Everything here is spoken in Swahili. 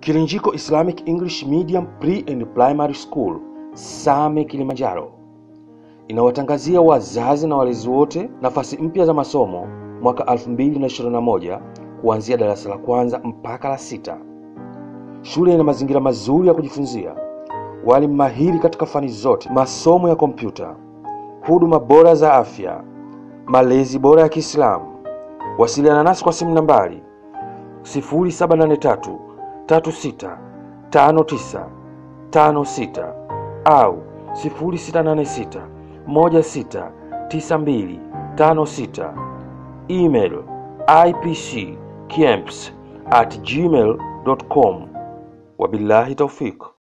Kilinjiko Islamic English Medium Pre and Primary School Same Kilimanjaro inawatangazia wazazi na walezi wote nafasi mpya za masomo mwaka 2021 kuanzia darasa la kwanza mpaka la sita. Shule ina mazingira mazuri ya kujifunzia, walimu mahiri katika fani zote, masomo ya kompyuta, huduma bora za afya, malezi bora ya Kiislamu. Wasiliana nasi kwa simu nambari 0783 36 59 56 au 0686 16 92 56. Email ipccamps at gmail.com. Wabillahi taufiq.